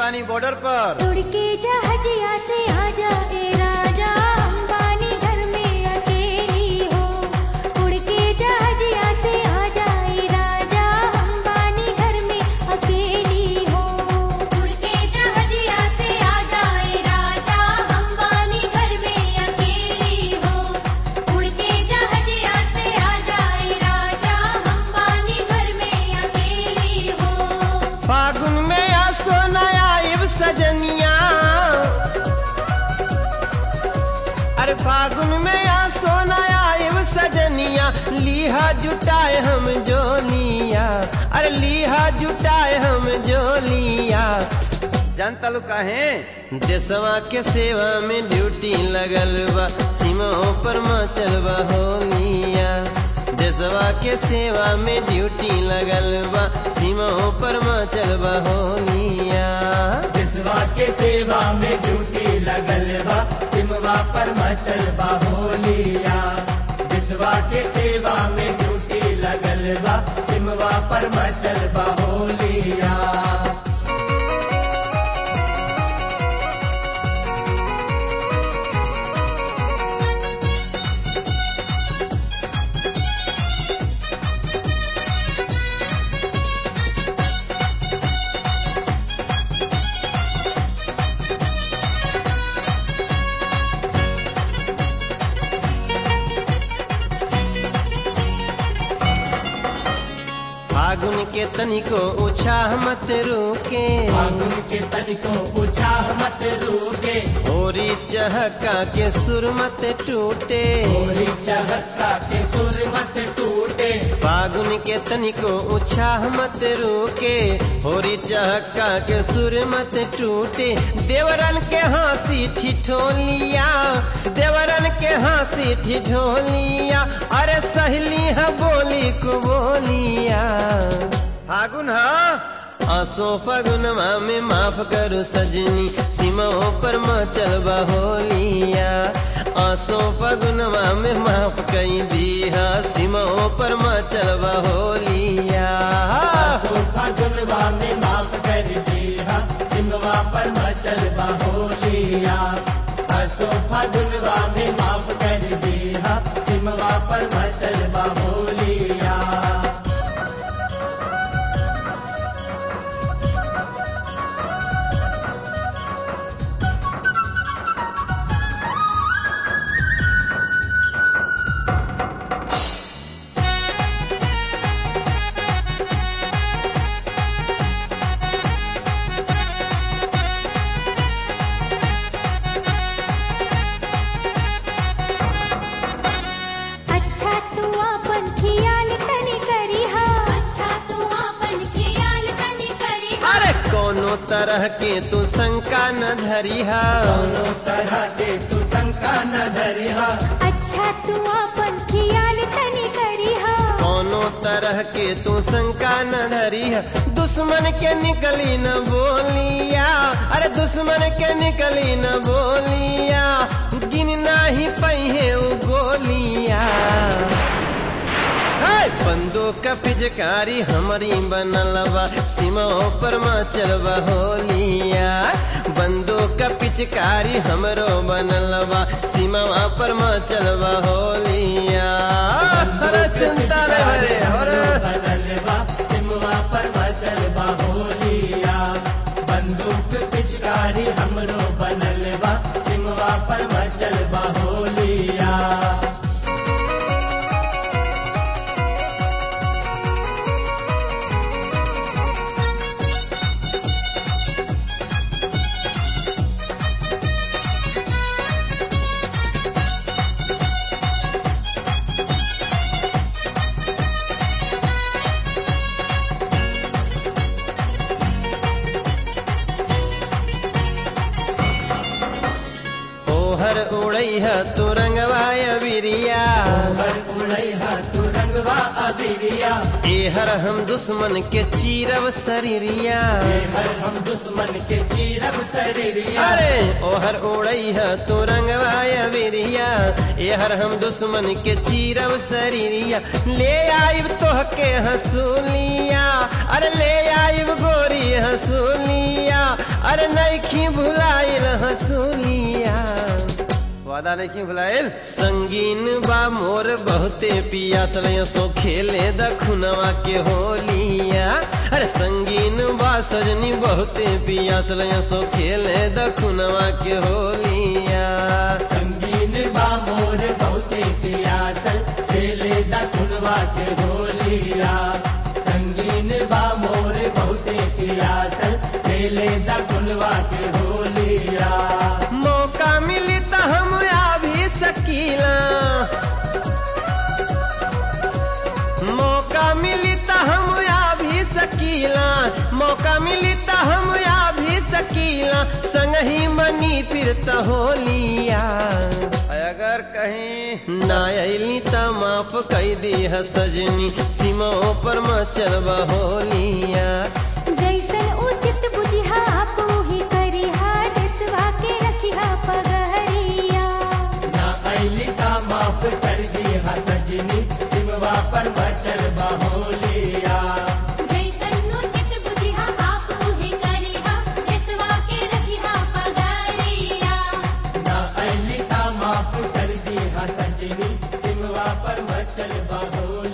बानी बॉर्डर पर उड़ के जहाजिया से आजा ए राजा अंबानी घर में अकेली हो उड़ के जहाजिया से आजा ए राजा अंबानी घर में अकेली हो उड़ के जहाजिया से आजा ए राजा अंबानी घर में अकेली हो उड़ के जहाजिया से आजा ए राजा अंबानी घर में अकेली हो फागुन में आ सोनाया इब सजनिया अरे फागुन में आ सोनाया इब सजनिया लीहा जुटाए हम जोलिया अरे लीहा जुटाए हम जोलिया जानता लो काहे देशवा के सेवा में ड्यूटी लगल बा सीमाओं पर मचल बा होलिया देशवा के सेवा में ड्यूटी लगल बा सीमाओं पर मचल बा होलिया देशवा के सेवा में ड्यूटी लगल बा सिमवा पर मचल बा होलिया देशवा के सेवा में ड्यूटी लगल बा सिमवा पर मचल बा होलिया फागुन के तनिको उछाह मत रुके फागुन के तनिको पूछा मत रूके होरी चहका के सुर मत टूटे होरी चहका के सुर मत टूटे फागुन के तनिको उछाह मत रुके होरी चहका के सुर मत टूटे देवरन के हंसी ठिठोलिया देवरन के हंसी ठिठोलिया अरे सहेली है बोली को बोलिया फागुन हा आसो फगुनमा में माफ करो सजनी सीमाओं पर मचल होलिया आसो फगुनमा में माफ कई दिया सीमाओं पर मचल होलिया सोफा जुलवा में माफ कर दिया सिमवा पर मचल बा होलिया सोफा जुलवा में माफ कर दिया सिमवा पर मचल बा होलिया अच्छा तू आपन खियाल तनी करी हा अच्छा तू आपन खियाल तनी करी हा अरे कोनो तरह के तू शंका न धरिहा दोनों तरह के तू शंका न धरिहा अच्छा तू आपन खियाल तनी करी हा कोनो तरह के तू शंका न धरिहा दुश्मन के निकली न बोलिया अरे दुश्मन के निकली न बोलिया गिन नाही पहिए उ गोलिया हे, बंदूक का पिचकारी हमारी बनलवा सीमाओं पर मचलवा होलिया बंदूक का पिचकारी हमरो बनलवा सीमावा पर मचलवा होलिया अरे चिंता रे हरे हरे बनल बा सिमवा पर मचल बा होलिया बंदूक पिचकारी हमरो बनल बा सिमवा पर मचल बा होलिया ओहर उड़ई है तू रंगवाय बिरिया ओहर उड़ैहा तू रंगवा अबिरिया एहर हम दुश्मन के चीरब शरीरिया हर हम दुश्मन के चीरब शरीरिया अरे ओहर उड़ई है तू रंगवाय बिरिया एहर हम दुश्मन के चीरब शरीरिया ले आइब तोहके हसूलिया अरे ले आइब गोरी हसूलिया अरे नैखी भुलाइल हसूलिया वादा नहीं भुलाइल संगीन बा मोर बहुते पियासल सो खेले दखुनवा के होलिया अरे संगीन बा सजनी बहुते पियासल सो खेले दखुनवा के होलिया संगीन बा मोर बहुते पियासल खेले दखुनवा के होलिया संगीन बा मोर बहुते पियासल खेले दखुनवा के होलिया मौका मिली तो हम आ भी सकीला मौका मिली तो हम आ भी सकीला मौका मिली तो हम आ भी सकीला संग ही मनी फिर तो होलिया अगर कहीं ना अली तो माफ कई दी है सजनी सीमा पर मचलबा होलिया जैसन उचित बुझिहा आपो ही करिहा देसवा के रखिहा पगहरिया ना ऐली का माफ कर दी हा सजनी सिमवा पर बचल बहोलिया जैसन उचित बुझिहा आपो ही करिहा देसवा के रखिहा पगहरिया ना ऐली का माफ कर दी हा सजनी सिमवा पर बचल बहोलिया